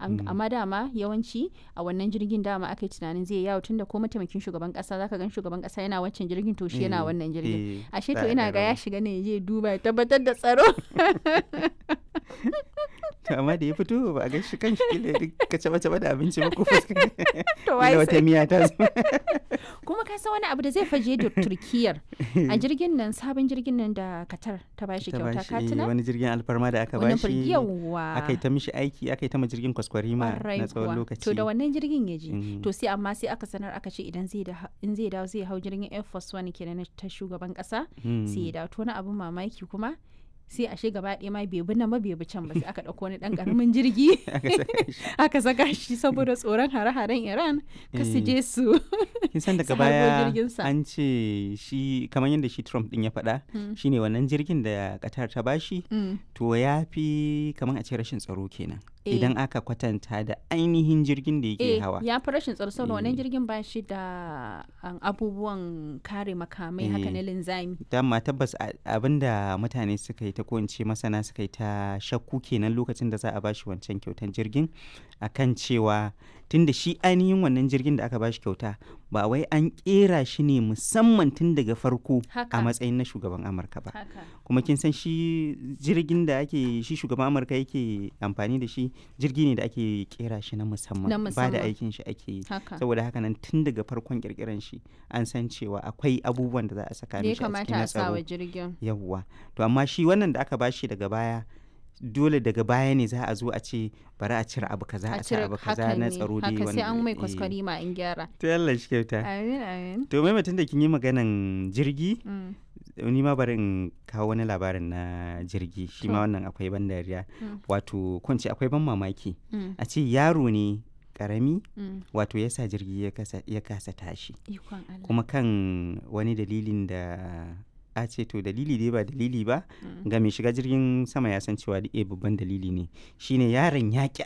An- Mm. amma dama yawanci a wannan jirgin dama aka yi tunanin zai yawo tunda ko mataimakin shugaban kasa zaka gan shugaban kasa yana wancan jirgin to shi yana Eh, wannan jirgin eh, ashe za to a ina ɗan ga ya raba. shiga ne ya je duba ya tabbatar da tsaro To, amma da ya fito ba a ga shi kan shi kila ka caba caba da abinci ba ko fuska to kila wai wata sai miya ta zo kuma ka san wani abu da zai faje da turkiyar a jirgin nan sabon jirgin nan da katar ta bashi ta kyauta bashi ka eh, tuna wani jirgin alfarma da aka wannan bashi yawa aka yi ta mishi aiki aka yi ta ma jirgin kwaskwarima Ƙwarai na tsawon kuwa. lokaci To da wannan jirgin ya je. Mm. To sai amma sai aka sanar aka ce idan zai da in zai dawo zai hau jirgin Air Force One kenan na ta shugaban kasa Mm. sai ya dawo to wani abun mamaki kuma sai ashe gaba ɗaya ma bai bi nan ba bai bi can ba sai aka ɗauko wani ɗan ƙaramin jirgi aka saka shi aka saka shi saboda tsoron hare-haren Iran ka su Eh. je su kin san daga su harbo baya jirginsa. an ce shi kamar yadda shi Trump din ya faɗa Mm. shine wannan jirgin da Qatar ta bashi Mm. to ya fi kamar a ce rashin tsaro kenan Eh. idan aka kwatanta da ainihin jirgin da yake Eh, hawa ya fi rashin tsaro saboda wannan Eh. jirgin ba shi da um, abubuwan kare makamai haka Eh. na linzami. dama tabbas a- abinda mutane suka yi ta ko in ce masana suka yi ta shakku kenan lokacin da za a bashi wancan kyautan jirgin akan cewa tunda shi ainihin wannan jirgin da aka bashi kyauta ba wai an kera shi ne musamman tun daga farko Haka. a matsayin na shugaban amurka ba Haka. kuma kin san shi jirgin da ake shi shugaban amurka yake amfani da shi jirgi ne da ake kera shi na musamman Na ba da musamman. aikin shi ake yi Haka. saboda haka nan tun daga farkon kirkiran shi an san cewa akwai abubuwan da za a saka Da ya mishi a cikin kamata na a sa wa tsaro jirgin. yawwa to amma shi wannan da aka bashi daga baya dole daga baya ne za a zo a ce bari a cire abu kaza a cire abu kaza haka na ne, tsaro dai haka sai an mai eh. kwaskwari ma in gyara. to yalla shi kyauta Amin amin. to mai mutum da kin yi maganan jirgi Mm. ni ma bari in kawo wani labarin na jirgi shi ma To. wannan akwai ban dariya Mm. wato ko in ce akwai ban mamaki Mm. a ce yaro ne karami Mm. wato ya sa jirgi ya kasa, ya kasa tashi Ikon Allah. kuma kan wani dalilin da a ce to dalili dai ba dalili ba Mm. ga mai shiga jirgin sama ya san cewa da babban dalili ne shine yaron ya ki